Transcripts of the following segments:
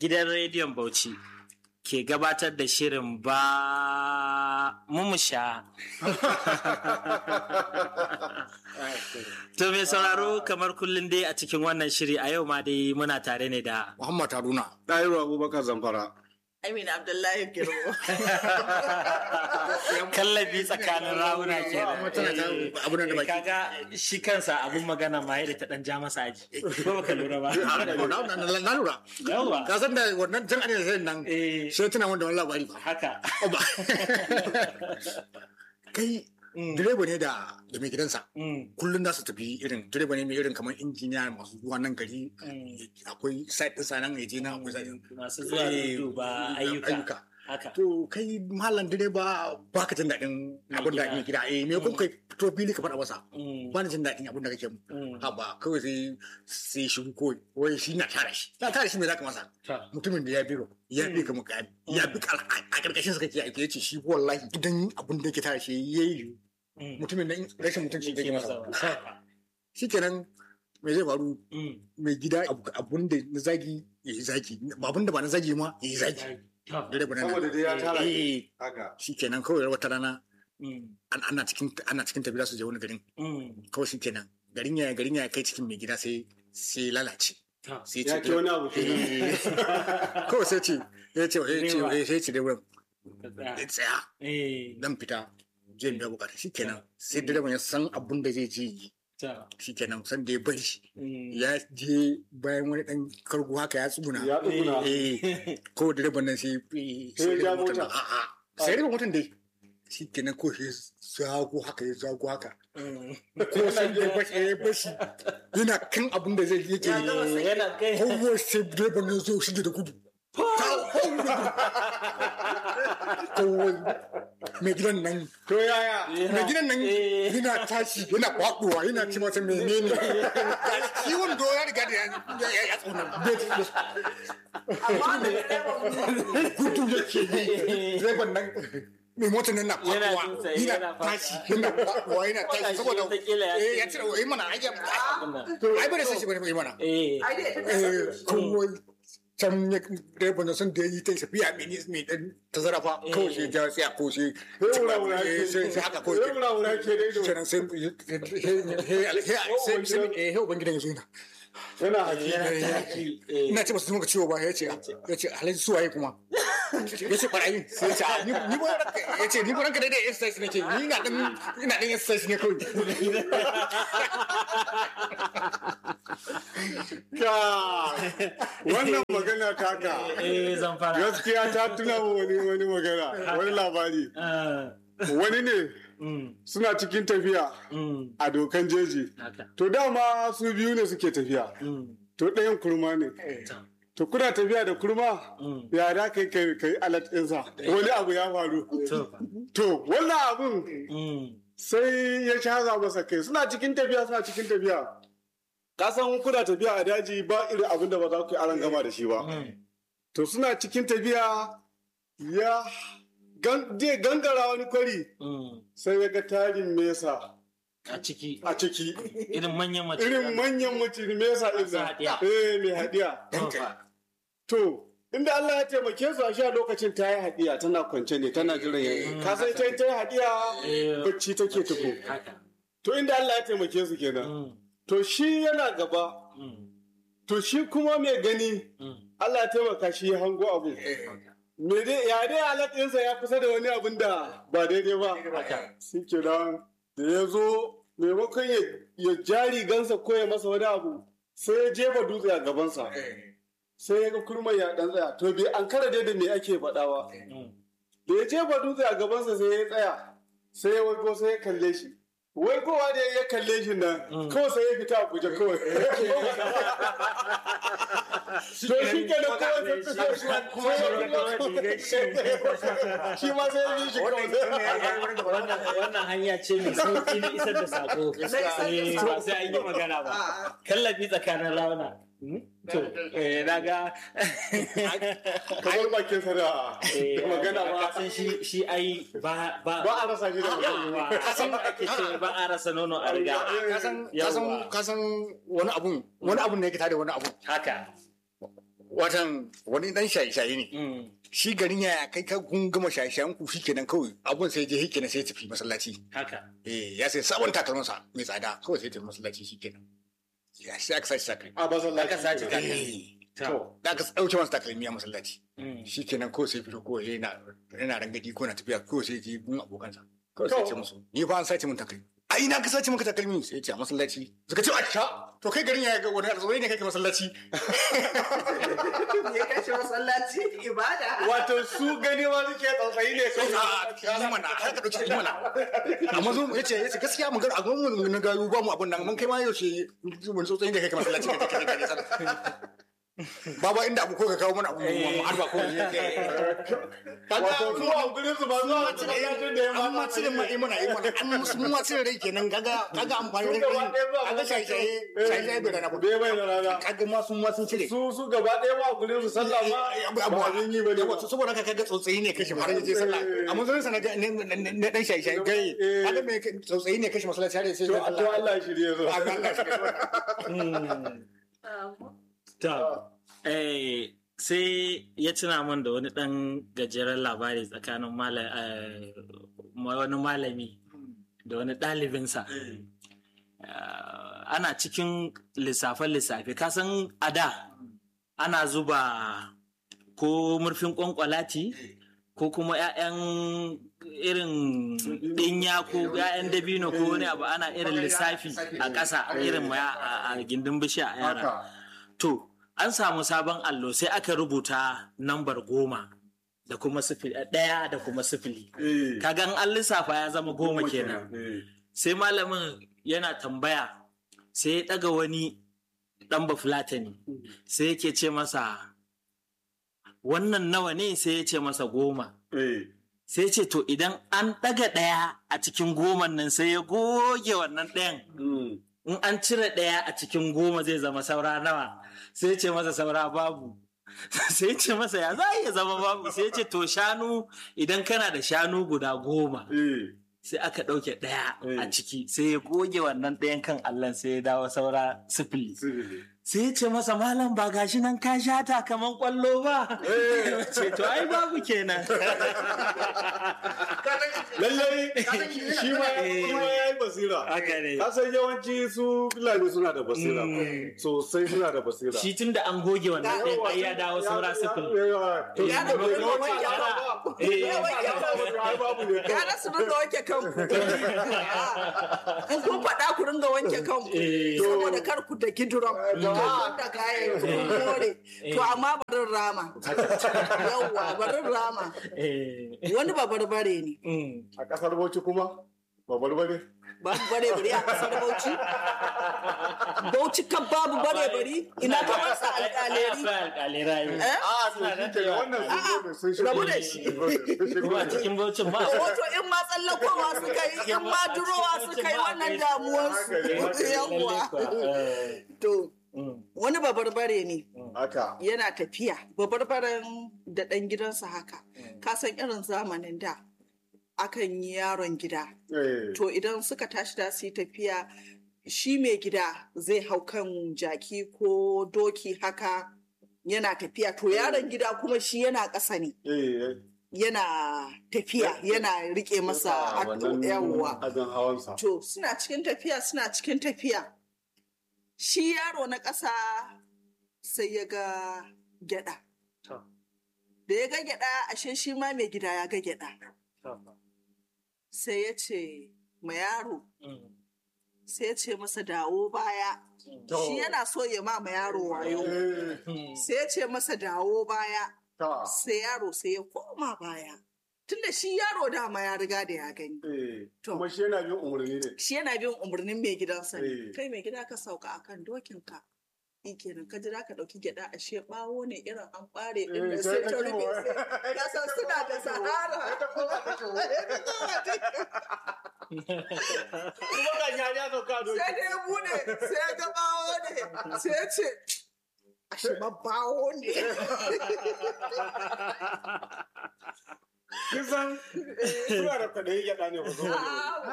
gidan rediyon Bauchi ke gabatar da shirin ba mumusha. to mai sauraro kamar kullum dai a cikin wannan shiri a yau ma dai muna tare ne da Muhammad Haruna. Ɗahiru Abubakar Zamfara. Amina Abdullahi Girmo. kallabi tsakanin rawuna ke Abun da baki. kaga shi kansa abun magana ma yadda ta dan ja masa aji ko baka lura ba Na lura. yawa Ka san da wannan tun ana da nan eh sai tuna wanda wani labari ba. haka Ba. Kai direba ne da da mai gidansa. Mm, Kullum za su tafi irin direba ne mai irin kamar injiniya masu zuwa nan gari. mm. Akwai site ɗinsa nan ya je na akwai site ɗin. masu zuwa Eh, duba ayyuka haka To kai malam direba ba ka jin daɗin abin da gida. mai gida. Eh me kun kai fito fili ka faɗa masa. Mm, Ba na jin daɗin abin da kake mu. mm. Haba kawai sai sai shi kawai wai shi na tara shi. Na tara shi me za ka masa. Ta. mutumin da ya biro ya bi ka mukami ya bi ka a karkashin sa kake aiki yace shi wallahi idan abin da yake tare shi yayi Mm. mutumin da rashin mutunci da Yake yake masa masa ba. shikenan me zai faru Mm. mai gida abu- abun da na zagi ya yi zagi abun da ba na zagi ma ya yi zagi Ta. dare ba Saboda dai ya tara eh haka. shikenan kawai wata rana Mm, an- ana cikin ana cikin tafiya su je wani garin mm. kawai shikenan garin ya garin ya kai cikin mai gida sai sai lalace Ta. sai Ya ke wani abu kenan. eh, kawai sai ce ya ce ya ce Direba. sai ce da wurin Ka tsaya. tsaya Eh, dan fita zai biya bukata shikenan sai direban ya san abun da zai je yi ta. shikenan san da ya bari shi Mm. ya je bayan wani dan kargo haka ya tsuguna Ya tsuguna. eh ko direban nan sai Sai ya ja mota. a a sai direban motan dai shikenan ko shi zago haka ya zago haka Mm. ko sai ya bashi ya bashi yana kan abun da zai yake Ya gama yi yana kai kowa sai direban nan zo shige da gudu kowai mai gidan nan To yaya? mai gidan nan Eh. yana tashi yana kwaɗuwa yana ci masa menene ciwon do ya riga da ya ya ya tsona Amma da direban gudu yake yi direban nan mai motar nan na Yana kwaɗuwa jin sa, yana yana tashi yana kwaɗuwa yana tashi Wataƙila saboda wataƙila ya eh ce- ya cire wa mana ai ya Wannan. to ai bane sai shi bane mana Eh. ai dai ta eh kasa. kowai can ya direban nan sun da yi ta tafiya mai mai dan tazara fa kawai shi ya sai a ko shi Sai wura-wura eh, ke. sai sai haka kawai Sai wura-wura ke dai to. kenan sai sai sai eh ubangidan ya zo yana Yana haƙi. Yana taki. Eh. ina ce masu muka ciwo ba ya ce ya ce alhaji su waye kuma ya ce barayi sai ya ce a, ni ni ba ranka ya ce ni ba ranka daidai exercise nake ni ina dan ina dan exercise ne kawai Ka. Wannan magana taka. Eh, zan fara. Gaskiya ta tuna wa wani wani magana, wani labari. Ah, Wani ne mm, suna cikin tafiya mm, a dokan jeji. haka. To dama su biyu ne suke tafiya. Mm, To ɗayan kurma ne. ta. To kuna tafiya da kurma? Mm. Ya da kai kai kai alat ɗinsa. Wani abu ya faru. To fa. To wannan abun Mm, sai ya shaza masa kai suna cikin tafiya suna cikin tafiya. Ka san kuna tafiya a daji ba irin abin da ba za ku yi aran gama da shi ba. mm, To suna cikin tafiya ya gan- zai gangara wani kwari mm. sai ya ga tarin mesa A ciki. a ciki. Irin manyan mace. Irin manyan mutum mesa Masu ɗin haɗiya. Eh mai haɗiya. To fa. To, inda Allah ya taimake su a sha lokacin ta yi haɗiya tana kwance ne tana jiran ya Ka san ita ta yi haɗiya Eh. bacci take tuko. Haka. To inda Allah ya taimake su kenan. Mm, To shi yana gaba. mm, To shi kuma mai gani mm. Allah ya taimaka shi ya hango abu. Me dai ya dai alaƙinsa ya kusa da wani abin da ba daidai ba. Haka. Shi kenan da ya zo maimakon ya, ya jari gansa ko ya masa wani abu sai ya jefa dutse a gabansa. Sai ya ga kurman ya ɗan tsaya. To bai an kara dai da me ake faɗawa. Mm. da ya jefa dutse a gabansa sai ya tsaya sai ya waigo sai ya kalle shi waigowa da ya kalle shi nan kawai sai ya fita a guje kawai to shi ke da kawai sai fito shi kuma ya fito shi ma sai ya bi shi kawai wannan wannan hanya ce mai sauki na isar da sako Eh, ba sai an yi magana ba kallabi tsakanin rauna to eh naga kamar bakin sa da eh magana ba san shi shi ai ba ba ba a rasa shi da magana yawa kasan ake ce ba a rasa nono a riga kasan Yawwa. kasan kasan wani abun wani abun ne yake tare wani abun haka watan wani dan shaye-shaye ne Mm. shi garin ya kai ka kun gama shaye-shayen ku shi kenan kawai abun sai je hikina sai ya tafi masallaci haka eh ya sai sabon takalmansa mai tsada kawai sai ya tafi masallaci shi kenan ya sai aka sace takalmi a masallaci Aka sace takalmi. Eh, to da aka ɗauke masa takalmi a masallaci Mm. shi kenan kawai sai fito kawai yana yana rangadi ko na tafiya kawai sai je gun abokansa kawai sai ya ce musu ni fa an sace min takalmi a ina ka sace maka takalmi sai ya ce a masallaci suka ce a sha to kai garin ya ga wani arziki ne kai ka masallaci Ya kashe masallaci ibada. wato su gani ma suke tsautsayi ne sai kai a yi mana har ka dauki yi mana amma zo ya ce ya ce gaskiya mun ga a gwamnati mun na gayu ba mu abun nan mun kai ma yaushe mun tsotsayi ne kai ka masallaci kai kai kai kai Baba inda abu ko ka kawo mana abu mu harba ko wato su a gurin su ba zuwa masallacin da ya an ma cire ma yi mana yi mana an musu mun ma cire rai kenan kaga kaga amfani da rai kaga shaye shaye shaye shaye bai da na bai bai da rana kaga ma sun ma sun cire su su gaba ɗaya ma a gurin su sallah ma abu ba abin yi ba ne yawa to saboda haka kaga tsotsayi ne kashe har yaje sallah amma zan sana ga ne ne dan shaye shaye gai kaga me tsotsayi ne kashe masallaci har yaje to sallah to Allah ya shirye su Allah shi To, eh, sai ya tuna min da wani ɗan gajeren labari tsakanin mala- eh, wani malami da wani ɗalibinsa. Eh, ana cikin lissafe-lissafe, kasan a da ana zuba ko murfin ƙwanƙwalati ko kuma 'ya'yan irin ɗinya ko 'ya'yan dabino ko wani abu ana irin lissafi a ƙasa irin ma a a gindin bishiya a yara. haka To, an samu sabon allo sai aka rubuta nambar goma da kuma sifili ɗaya da kuma sifili. eh Kagan an lissafa ya zama goma kenan. eh Sai malamin yana tambaya sai ya ɗaga wani ɗan bafulatani sai yake ce masa wannan nawa ne sai ya ce masa goma. eh Sai ya ce to idan an ɗaga ɗaya a cikin goman nan sai ya goge wannan ɗayan mm. in an cire ɗaya a cikin goma zai zama saura nawa sai ce masa saura babu sai ce masa ya za a iya zama babu sai ce to shanu idan kana da shanu guda goma eh sai aka ɗauke ɗaya a Eh. ciki sai ya goge wannan ɗayan kan allon sai ya dawo saura sifili sirri sai ya ce masa malam ba gashi nan ka shata kaman kwallo ba ce to ai babu kenan lallai shi ma shi ma ya yi basira haka ne ka san yawanci su fulani suna da basira Mm. sosai suna da basira shi tun da an goge wannan ɗayan ai ya dawo saura sifili to Ya da bai bai wanke wanke ba. ba. Eh. Ya wanke ba. Ai, babu ne Ya rasu dinga wanke kanku. In kun faɗa ku ringa wanke kanku. Eh. Saboda kar ku da giduran. Da kayan ku more. To amma barin rama. Yawwa barin rama. Eh. Wani babarbare ne. Mm. a kasar Bauchi kuma ba barbare Babu bare bari a kasar Bauchi. Bauchi kan babu bare bari. Ina ka masa alƙaleri. alƙaleri Eh? a to shi ke wannan sun zo ne sun shigo rabu da ne. shi. Sun shigo kuma a ne. cikin baucin ba Wato in ma tsallakowa suka yi, in ma durowa suka yi wannan damuwarsu. Yawwa. To, wani babarbare ne haka yana tafiya babarbaren da ɗan gidansa haka ka san irin zamanin da akan yi yaron gida eh to idan suka tashi da su yi tafiya shi mai gida zai hau kan jaki ko doki haka yana tafiya to yaron gida kuma shi yana ƙasa ne eh yana tafiya yana rike masa atto yawwa abin hawansa To suna cikin tafiya suna cikin tafiya. Shi yaro na ƙasa sai ya ga gyaɗa. To. Da ya ga gyaɗa ashe shi ma mai gida ya ga gyaɗa. Sai ya ce ma yaro sai ya ce masa dawo baya. To. Shi yana so ya ma ma yaro wayo. eh Sai ya ce masa dawo baya. ta Sai yaro sai ya koma baya. Tunda shi yaro dama ya riga da ya gani. eh To. kuma shi yana bin umarni ne shi yana bin umarnin mai gidansa ne Eh. kai mai gida ka sauka akan dokinka shi kenan ka jira ka ɗauki gyaɗa a she ɓawo ne irin an ɓare ɗin Eh, da sai sai ta ta kiwo. rufe sai ka san suna da sahara kuma ga shari ya sauka doki sai da ya bude sai ya ga ɓawo ne sai ya ce ashe ma ɓawo ne kisan suna da kwaɗayi gyaɗa ne ba zo ba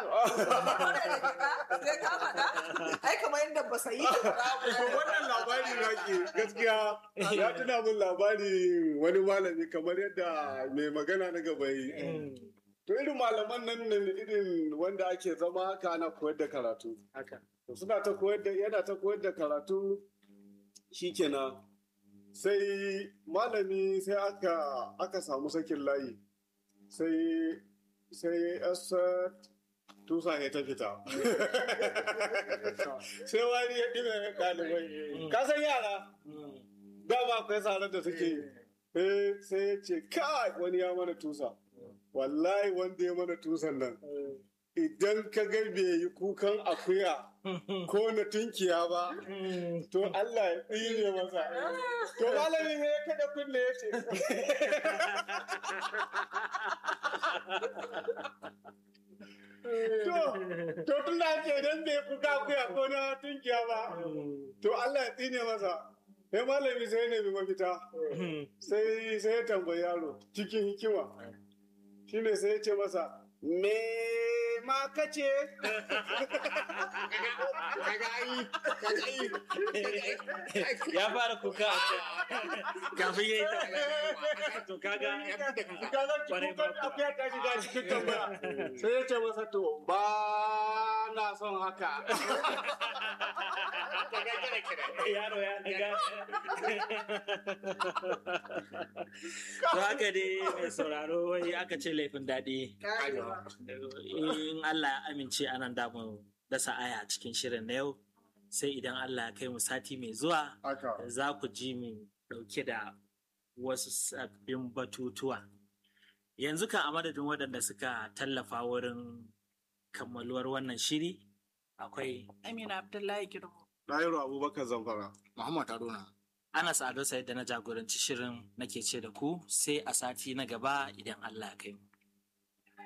Sai ka faɗa? Ai kamar yadda ba sayi To wannan labari na ke gaskiya ya tuna min labari wani malami kamar yadda mai magana na gaba yi. To irin malaman nan ne irin wanda ake zama haka ana koyar da karatu. To suna ta koyar da yana ta koyar da karatu shikenan sai malami sai aka aka samu sakin layi sai sai yasa tusa ya ta fita sai wani ya ɗime ɗalibai ka san yara dama akwai tsarar da suke Eh, sai ya ce kai wani ya mana tusa wallahi wanda ya mana tusan nan idan ka ga bai yi kukan akuya ko na tunkiya ba to Allah ya tsire masa to malami ne ya kada kunne ya ce to to tun da ake idan bai kuka akuya ko na tunkiya ba to Allah ya tsine masa sai malami sai ne bi mafita sai sai ya tambayi yaro cikin hikima shine sai ya ce masa me ma kace ya fara kuka kafin ya yi ta to kaga kaga Kwarai kukan ba. akuya ta shiga cikin tambaya sai ya ce masa to ba na son haka yaro ya daga to haka dai mai sauraro wai aka ce laifin daɗi in Allah ya amince anan da mu dasa aya a cikin shirin na yau sai idan Allah ya kai mu sati mai zuwa haka za ku ji mu ɗauke da wasu sabbin batutuwa yanzu kan a madadin waɗanda suka tallafa wurin kammaluwar wannan shiri akwai Amina Abdullahi Girma. Ɗahiru Abubakar Zamfara. Muhammad Haruna. Anas Ado Said da na jagoranci shirin nake ce da ku sai a sati na gaba idan Allah ya kai mu.